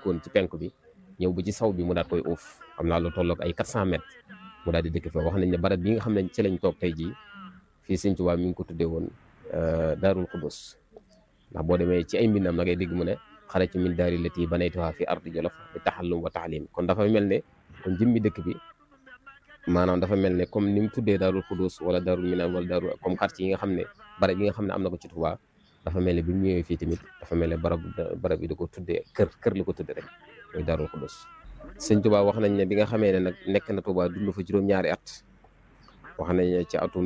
dëkkoon ci penk bi ñëw ba ci saw bi mu daat koy uuf xam naa lu tolloog ay 400 mètres mu daal di dëkk fa wax nañ ne barab bi nga xam ne ci lañ toog tey jii fii Sëñ Tuubaa mi ngi ko tuddee woon Daarul Xudus ndax boo demee ci ay mbindam na ngay dégg mu ne xarajtu min daari lati banaytuha fi ardi jolof bi taxallum wa taalim kon dafa mel ne kon jëmmi dëkk bi maanaam dafa mel ne comme ni mu tuddee Daarul Xudus wala Daarul Minaan wala Daarul comme quartier yi nga xam ne barab yi nga xam ne am na ko ci Tuubaa dafa mel ne bi mu ñëwee fii tamit dafa mel ne barab barab yi da ko tuddee kër kër la ko tuddee rek muy Daarul Xudus sëñ Tuubaa wax nañ ne bi nga xamee ne nag nekk na Tuubaa dund fa juróom-ñaari at wax nañ ne ci atum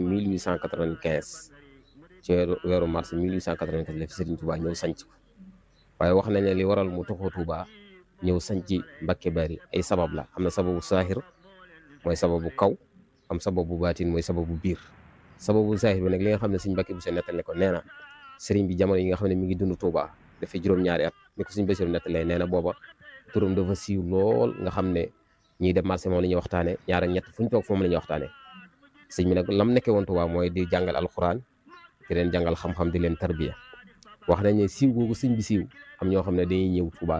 1895 ci weeru weeru mars 1895 la fi Sëriñ Tuubaa ñëw sanc ko waaye wax nañ ne li waral mu toxoo Tuubaa ñëw sanc Mbàkke Bari ay sabab la am na sababu saahir mooy sababu kaw am sababu baatin mooy sababu biir sababu saahir bi nag li nga xam ne Sëriñ Mbàkke bu se nettal ne ko nee na sëriñ bi jamono yi nga xam ne mi ngi dund Tuubaa dafay juróom-ñaari at ni ko Sëriñ Basiru nettalee nee na booba turam dafa siiw lool nga xam ne ñiy dem marché moom la ñuy waxtaane ñaar ak ñett fu ñu toog moom la ñuy waxtaane sëñ bi nag lam nekkee woon Tuubaa mooy di jàngal alxuraan di leen jàngal xam-xam di leen tarbiya wax nañ ne siiw googu sëñ bi siiw am ñoo xam ne dañuy ñëw Tuubaa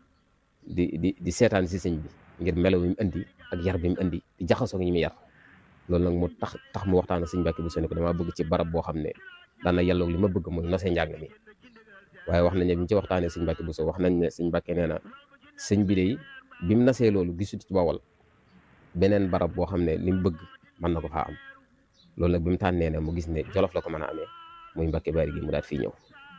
di di di seetaan si sëñ bi ngir melo bi mu indi ak yar bi mu indi di jaxasoo ak ñi muy yar loolu nag mu tax tax mu waxtaan ak sëñ Mbàkke bu sene ko damaa bëgg ci barab boo xam ne daana yàlloog li ma bëgg mooy nosee njàng mi waaye wax nañ ne bi ñu ci waxtaanee sëñ Mbàkke bu so wax nañ ne sëñ Mbàkke nee na sëñ bi de bi mu nasee loolu gisut ci bawal beneen barab boo xam ne li mu bëgg mën na ko faa am loolu nag bi mu tànnee ne mu gis ne jolof la ko mën a amee muy Mbàkke Bari gi mu daat fii ñëw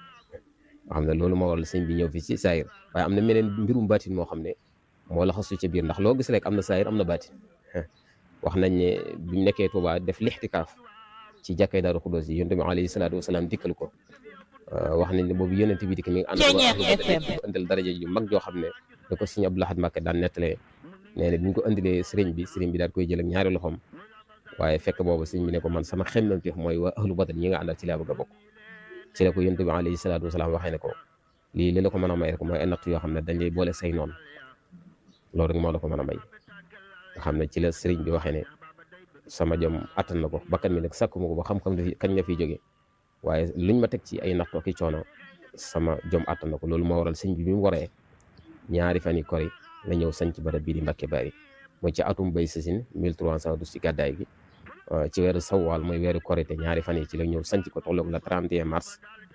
nga xam ne loolu moo waral sëñ bi ñëw fii ci saayir waaye am na meneen mbirum baatin moo xam ne moo la xasu ca biir ndax loo gis rek am na saayir am na baatin wax nañ ne bi mu nekkee Tuubaa def lixtikaaf ci jàkkay Daaru Xudoos yi yonent bi alayhi salaatu wasalaam dikkal ko wax nañ ne boobu yonent bi dikk mi ngi ànd ak indil daraja yu mag joo xam ne da ko sëñ Abdou Lahad Mbacké daan nettalee nee na bi ñu ko indilee sëriñ bi sëriñ bi daal koy jël ak ñaari loxoom waaye fekk boobu sëriñ bi ne ko man sama xemmemteef mooy waa ahlu badar ñi nga àndal ci laa bëgg a bokk ci la ko yonent bi alayhi salaatu wasalaam waxee ne ko lii li la ko mën a may rek mooy ay natt yoo xam ne dañ lay boole say noonu loolu rek moo la ko mën a may nga xam ne ci la sëriñ bi waxee ne sama jom attan na ko bakkan mi nag sàkku ma ko ba xam-xam kañ nga fiy jóge waaye luñ ma teg ci ay nattoo ki coono sama jom attan na ko loolu moo waral sëñ bi bi mu waree ñaari fan yi kori la ñëw sanc barab bii di Mbàkke Bari mooy ci atum bay sasin 1312 ci gàddaay gi ci weeru sawaal mooy weeru korité ñaari fan yi ci la ñëw sanc ko tolloog la 31 mars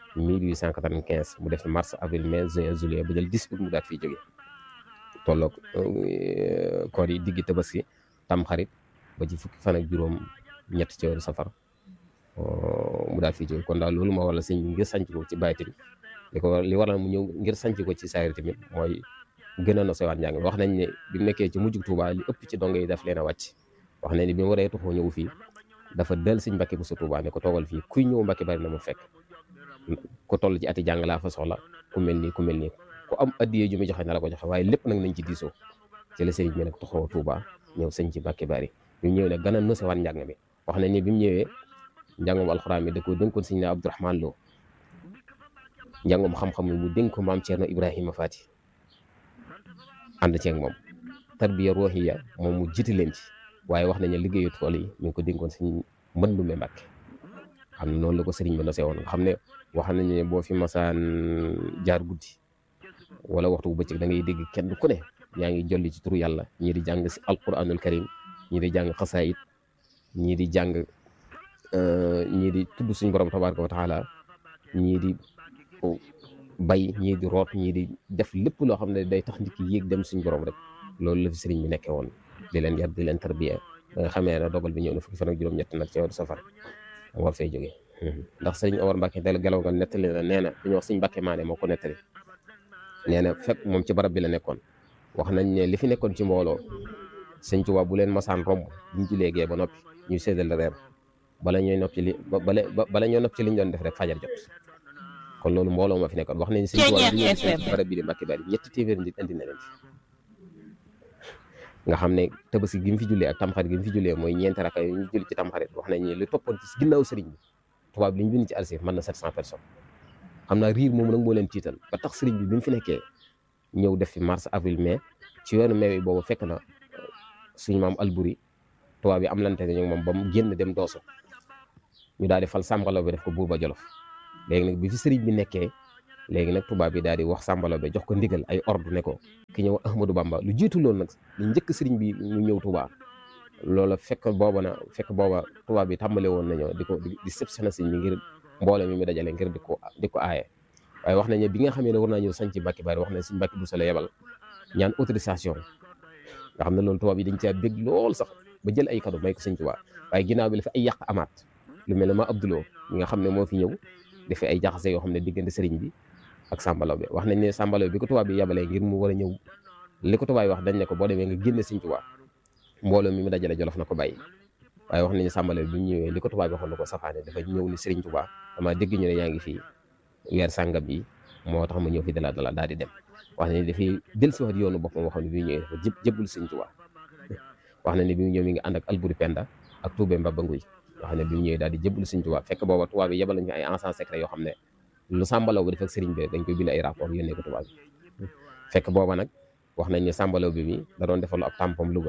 1895 mu def mars avril mai juin juillet ba jël 10 août mu daat fiy jóge tolloog koor yi diggi tabaski tam xarit ba ci fukki fan ak juróom ñett ci weeru safar mu daal fii jóge kon daal loolu moo waral sëñ bi ngir sanc ko ci bàyyitin li ko li waral mu ñëw ngir sanc ko ci saayir tamit mooy gën a nosewaat njàng wax nañ ne bi mu nekkee ci mujjug Tuubaa li ëpp ci dongo yi daf leen a wàcc wax nañ ne bi mu waree tuxoo ñëw fii dafa del sëñ Mbàkke bu sa Tuubaa ne ko toogal fii kuy ñëw Mbàkke Bari na mu fekk ku toll ci ati jàng laa fa soxla ku mel nii ku mel nii ku am addiyee ju muy joxe na la ko joxe waaye lépp nag nañ ci diisoo ci la sëriñ bi nag tuxoo Tuubaa ñëw sëñ ci Mbàkke Bari bi mu ñëwee nag gën a nosewaat njàng mi wax nañ ne bi mu ñëwee njàngum alxuraan mi da ko dénkoon sëñ ne Abdourahman Lo njàngum xam-xam mu dénk ko maam Thierno Ibrahima Fati ànd ceeg moom tarbiya ruuhiya moom mu jiite leen ci waaye wax nañ ne liggéeyu tool yi mi ngi ko dénkoon sëñ Mbëndume Mbàkke xam ne noonu la ko sëriñ bi nosee woon nga xam ne wax nañ ne boo fi masaan jaar guddi wala waxtu bu bëccëg da ngay dégg kenn ku ne yaa ngi jolli ci turu yàlla ñii di jàng si alquranul karim ñii di jàng xasaayit ñii di jàng ñii di tudd suñ borom tabaraka wa taala ñii di bay ñii di root ñii di def lépp loo xam ne day tax nit ki yéeg dem suñ borom rek loolu la fi sëriñ bi nekkee woon di leen yar di leen tarbiya ba nga xamee ne dogal bi ñëw na fukki fan ak juróom-ñett nag ci weeru safar war fay jógee ndax sëriñ Omar Mbàkke del gelaw nga nettali na nee na dañuy wax sëñ Mbàkke maane moo ko nettali nee na fekk moom ci barab bi la nekkoon wax nañ ne li fi nekkoon ci mbooloo sëñ Tuubaa bu leen masaan romb buñ ci léegee ba noppi ñuy séddal reer bala ñooy nopp ci li bala bala ñoo nopp ci liñ doon def rek fajar jot kon loolu mbooloo ma fi nekkoon wax nañ sëñ Tuubaa bi ñëw ci barab bi di Mbàkke Bari ñetti téeméeri nit indi na leen fi nga xam ne tabaski gi mu fi jullee ak tamxarit gi mu fi jullee mooy ñeenti raka yu ñu julli ci tamxarit wax nañ ne li toppoon ci ginnaaw sëriñ bi tubaab bi li ñu bind ci alsir mën na 700 personnes xam naa riir moom nag moo leen tiital ba tax sëriñ bi bi mu fi nekkee ñëw def fi mars avril mai ci weeru mai bi boobu fekk na suñu maam alburi tubaab bi am lante ñu moom ba mu génn dem dooso ñu daal di fal sàmbalaw bi def ko buur ba jolof léegi nag bi fi sëriñ bi nekkee léegi nag tubaab bi daal di wax Samba Laobé jox ko ndigal ay ordre ne ko ki ñëw Ahmadou Bamba lu jiitu loolu nag lu njëkk sëriñ bi mu ñëw Touba loola fekk booba na fekk booba tubaab bi tàmbale woon nañoo di ko di sëpsana sëñ bi ngir mboole mi mu dajale ngir di ko di ko aaye waaye wax nañ ne bi nga xamee ne war naa ñëw sañ ci Mbàkke Bari wax nañ suñ Mbàkke bu sala yebal ñaan autorisation nga xam ne loolu tubaab yi dañ caa bég lool sax ba jël ay cadeau may ko sëñ Tuubaa waaye ginnaaw bi la fi ay yàq amaat lu mel ne ma Abdouloo mi nga xam ne moo fi ñëw dafa ay jaxase yoo xam ne diggante sëriñ bi ak Samba Laobé wax nañ ne Samba Laobé bi ko tubaab bi yebalee ngir mu war a ñëw li ko tubaab yi wax dañ ne ko boo demee nga génne sëñ Tuubaa mbooloo mi mu dajale jolof na ko bàyyi waaye wax nañ ne Samba Laobé bi mu ñëwee li ko tubaab bi waxoon na ko safaane dafa ñëw ni sëriñ Tuubaa dama dégg ñu ne yaa ngi fii weer sàngam bi moo tax ma ñëw fi dala dala daal di dem wax nañ ne dafay del si wax di yoonu boppam waxoon ne bi mu ñëwee dafa jëb jëbbul sëñ Tuubaa wax nañ ne bi mu ñëw mi ngi ànd ak Alburi Penda ak Tuubé Mbaba Nguy wax ne bi mu ñëwee daal di jëbbul sëñ Tuubaa fekk booba tubaab bi yebal nañu ay agent secret yoo xam ne lu Samba Laobé def ak sëriñ bi dañ koy bind ay rapport yónnee ko tubaab bi fekk booba nag wax nañ ne Samba Laobé bi da doon defal ab tampom Louga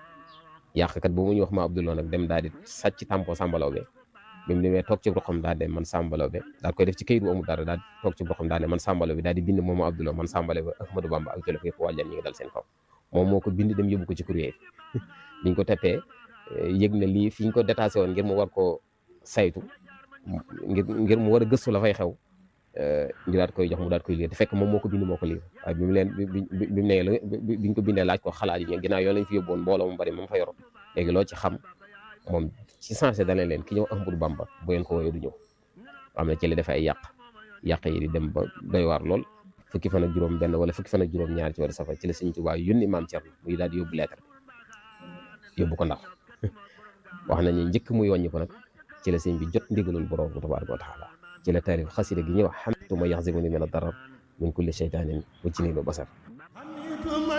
yàqkat boobu ñu wax ma Abdouloo nag dem daal di sàcc tampon Samba Laobé bi mu demee toog ci roxam daal de man Samba Laobé daal koy def ci kayit bu amul dara daal toog ci roxam daal ne man Samba Laobé daal di bind moom Abdouloo man Samba Laobé Ahmadou Bamba ak Jolof yëpp wàllan ñi ngi dal seen kaw moom moo ko bind dem yóbbu ko ci courrier biñ ko teppee yëg na lii fi ñu ko détaché woon ngir mu war koo saytu ngir ngir mu war a gëstu la fay xew ñu daat koy jox mu daat koy lire te fekk moom moo ko bind moo ko lire waaye bi mu leen bi bi mu nee biñ ko bindee laaj ko xalaat yi ginnaaw yoo lañ fi yóbboon mbooloo mu bari moom fa yor léegi loo ci xam moom ci sensé dana leen ki ñëw Ahmadou Bamba bu ngeen ko woowee du ñëw am na ci la defee ay yàq yàq yi di dem ba doy waar lool fukki fan ak juróom benn wala fukki fan ak juróom ñaar ci war safar ci la Sëñ Tuubaa yónni maam Cerno muy daal di yóbbu lettre yóbbu ko ndax wax nañu njëkk muy wàññi ko nag ci la sëñ bi jot ndigalul borom tabaaraka wa taala ci la taarif xasida gi ñuy wax xamtu ma yaxzimuni min ad darar min kulli shaytanin wa jinnin wa basar